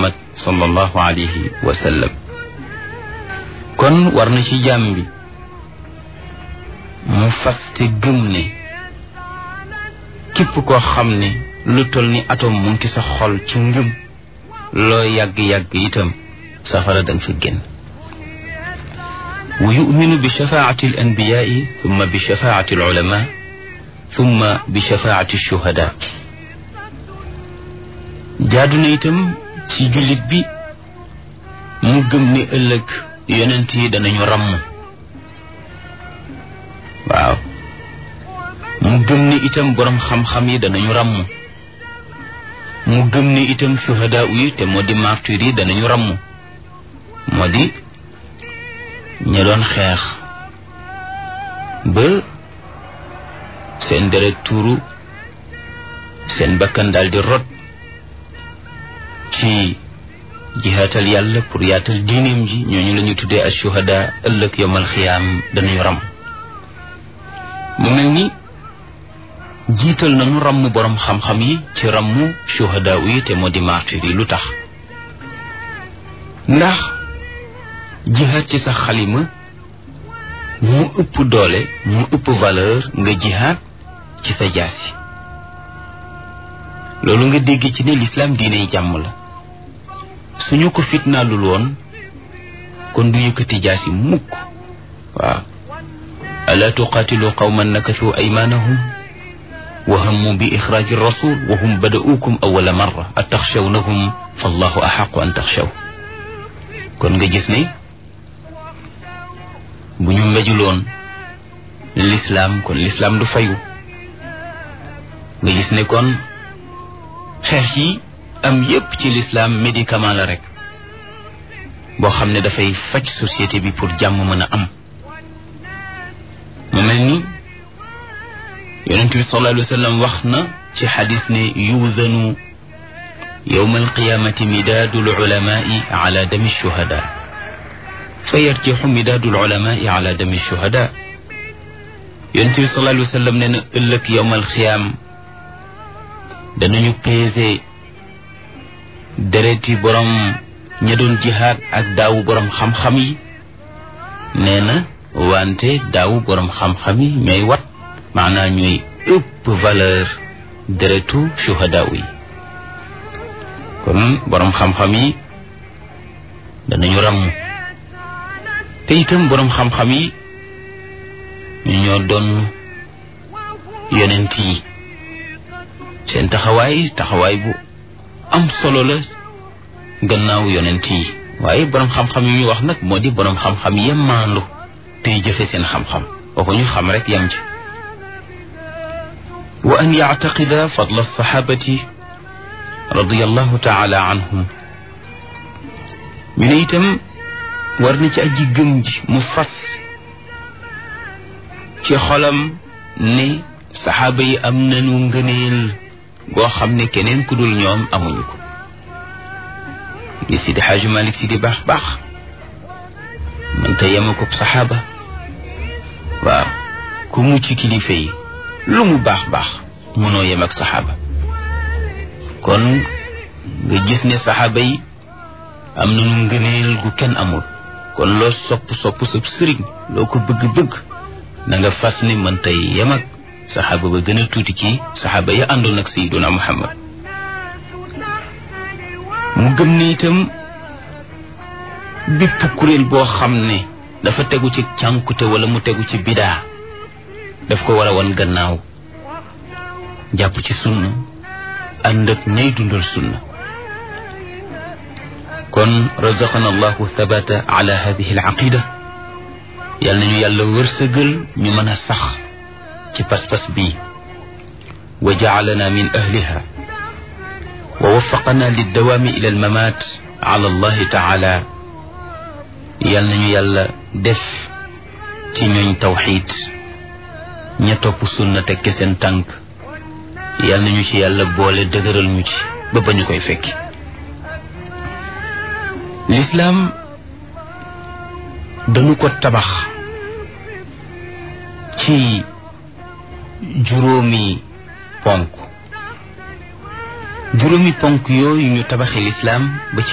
muhammad sallallahu alayhi wa sallam kon war na ci jàmm bi mu faste gëm ne képp koo xam ne lu toll ni atom mu ngi sa xol ci ngëm loo yàgg-yàgg itam safara danga fi génn wa yuminu bi shafaati al anbiyaai thumma bi shafaati al ulama thumma bi shafaati shuhada jaadu na itam ci jullit bi mu gëm ne ëllëg yonent yi danañu ràmm waaw mu gëm ne itam boroom xam-xam yi danañu ràmm mu gëm ne itam shuhada yi te moo di martyr yi danañu ràmm moo di ña doon xeex ba seen deret tuuru seen bakkan daal di rot ci jihaatal yàlla pour yaatal diineem ji ñooñu la ñu tuddee as shuhada ëllëg yomal xiyaam danañu ràmm mu mel ni jiital nañu ràmm boroom xam-xam yi ci ràmm shuhada yi te moo di martyr yi lu tax ndax jihaad ci sa xalima mu ëpp doole mu ëpp valeur nga jihaad ci sa jaasi loolu nga dégg ci ne lislaam diiney jàmm la suñu ko fitnaalul woon kon du yëkkati jaasi mukk waaw alaa tuqaatilu qawman nakathu aymaanahum wa hammu bi ixraaji rasul wa hum bada'uukum awwala marra ataxshawnahum fallahu axaqu an taxshaw kon nga gis ne bu ñu mbejuloon lislaam kon lislaam du fayu nga gis ne kon xeex yi am yépp ci lislaam médicament la rek boo xam ne dafay faj société bi pour jàmm mën a am mu mel ni yonent bi sallallahu alayhi wa sallam wax na ci xadis ne yuudanu yowma alqiyamati midaadu lulamai ala dami shuhada fa yarjixu midaadu lulamai ala dami shuhada yonent bi sallallahu alayhi wa sallam ne na ëllëg yowma alqiyaam danañu peese dereti borom ña doon jihaad ak daawu borom xam-xam yi nee na wante daawu borom xam-xam yi ñooy wat maanaa ñooy ëpp valeur deretu shuhada yi kon borom xam-xam yi danañu ràmm te itam borom xam-xam yi ñu ñoo doon yonent yi seen taxawaay taxawaay bu am solo la gannaaw yonent yi waaye borom xam-xam yi ñu wax nag moo di borom xam-xam yem maandu tey jëfe seen xam-xam waxu ñu xam rek yam ci wa an yactaqida fadla alsaxaabati radiallahu taala anhum ñu ne itam war na ci aji gëm ji mu fas ci xolam ne saxaaba yi am nañu ngëneel goo xam ne keneen ku dul ñoom amuñu ko li Sidi Xaaju Malik si di baax baax mënta yema ko saxaaba waaw ku mu ci kilifa yi lu mu baax baax mënoo yem ak saxaaba kon nga gis ne saxaaba yi am nañu ngëneel gu kenn amul kon loo sopp sopp sa sëriñ loo ko bëgg-bëgg na nga fas ne mënta yem ak saxaaba ba gën a tuuti ci saxaaba ya àndoon ak sayyiduna Muhammad mu gëm ne itam bépp kuréel boo xam ne dafa tegu ci cànkute wala mu tegu ci bidaa daf ko war a wan gannaaw jàpp ci sunna ànd ak ñay dundal sunna kon razaqana allahu thabata ala hadihi al aqida yal nañu yàlla wërsëgal ñu mën a sax ci pas-pas bii wa jacalana min ahliha wa waffaqana liddawaami ila almamaat ala allahi taala yal nañu yàlla def ci ñooñ tawxiid ña topp sunna tekki seen tànk yal nañu ci yàlla boole dëgëral ñu ci ba ba ñu koy fekki lislaam dañu ko tabax ci juróomi ponk juróomi ponk yooyu ñu tabaxi lislaam ba ci